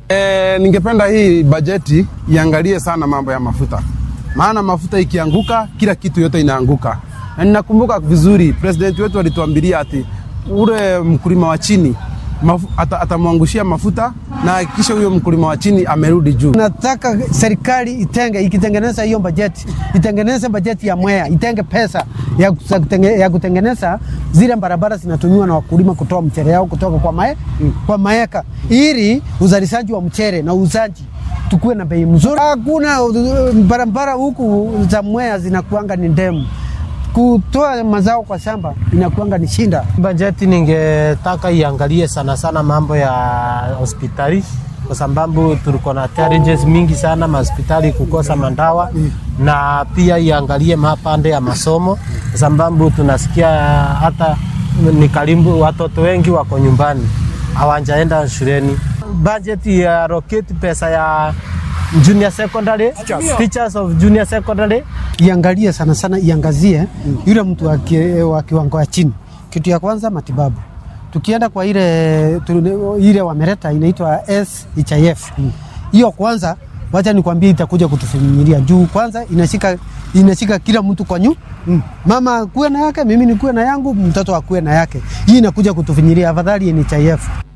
E, ningependa hii bajeti iangalie sana mambo ya mafuta, maana mafuta ikianguka kila kitu yote inaanguka, na ninakumbuka vizuri president wetu alituambilia ati ule mkulima wa chini mafu, ata, atamwangushia mafuta na kisha huyo mkulima wa chini amerudi juu. Nataka serikali itenge, ikitengeneza hiyo bajeti, itengeneze bajeti ya Mwea, itenge pesa ya, kutenge, ya kutengeneza zile barabara zinatumiwa na wakulima kutoa mchere yao kutoka kwa, mae, mm. kwa maeka ili uzalishaji wa mchere na uuzaji tukuwe na bei mzuri. Hakuna barabara huku za Mwea zinakuanga ni ndemu kutoa mazao kwa shamba inakuanga ni shinda. Bajeti ningetaka iangalie sana sana mambo ya hospitali kwa sababu tuliko na challenges mingi sana mahospitali kukosa mandawa mm. na pia iangalie mapande ya masomo kwa sababu tunasikia hata ni karibu watoto wengi wako nyumbani hawajaenda shuleni. Bajeti ya roketi pesa ya junior secondary teachers of junior secondary iangalie sana sana, iangazie mm. yule mtu wa kiwango ya chini. Kitu ya kwanza matibabu, tukienda kwa ile ile wameleta inaitwa SHIF hiyo mm. kwanza wacha nikwambie, itakuja kutufinyilia juu. Kwanza inashika inashika kila mtu kwa nyu mm. mama kuwe na yake, mimi nikuwe na yangu, mtoto akuwe na yake. Hii inakuja kutufinyilia, afadhali NHIF